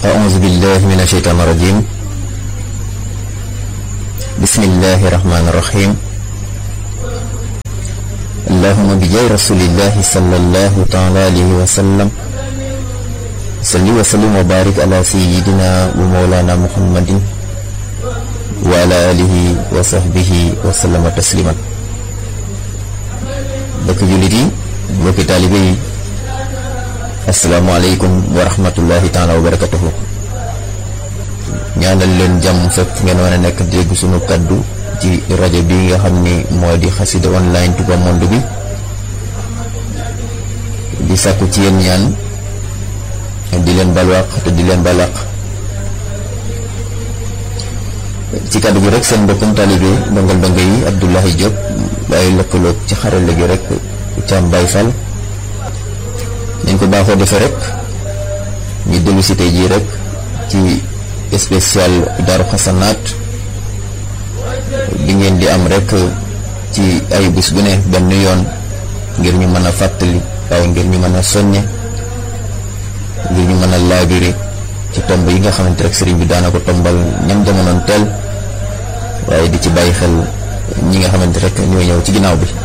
أعوذ بالله من الشيطان الرجيم بسم الله الرحمن الرحيم اللهم بجاه رسول الله صلى الله تعالى عليه وسلم صل وسلم وبارك على سيدنا ومولانا محمد وعلى آله وصحبه وسلم تسليما bokk jullit yi bokki taalibe yi asalaamaaleykum wa rahmatullahi taala wa barakatuhu ñaanal leen jàmm fépp ngeen war a nekk dégg sunu kaddu ci rajo bi nga xam ni moo di xasida online Touba Monde bi di sàkku ci yéen ñaan di leen balwaq te di leen balaq ci kaddu gi rek seen mbokkum taalibe ndongal ndongo yi Abdoulahi Diop waaye lëkkaloog ci xarale gi rek Thiam Baye Fall nañ ko baaxoo defee rek ñu dellu si tey jii rek ci spécial Daaru Xasanaat bi ngeen di am rek ci ay bés bu ne benn yoon ngir ñu mën a fàttali waaye ngir ñu mën a soññe ngir ñu mën a laabiri ci tomb yi nga xamante rek sëriñ bi daana ko tombal ñam jamonoon teel waaye di ci bàyyi xel ñi nga xamante rek ñooy ñëw ci ginnaaw bi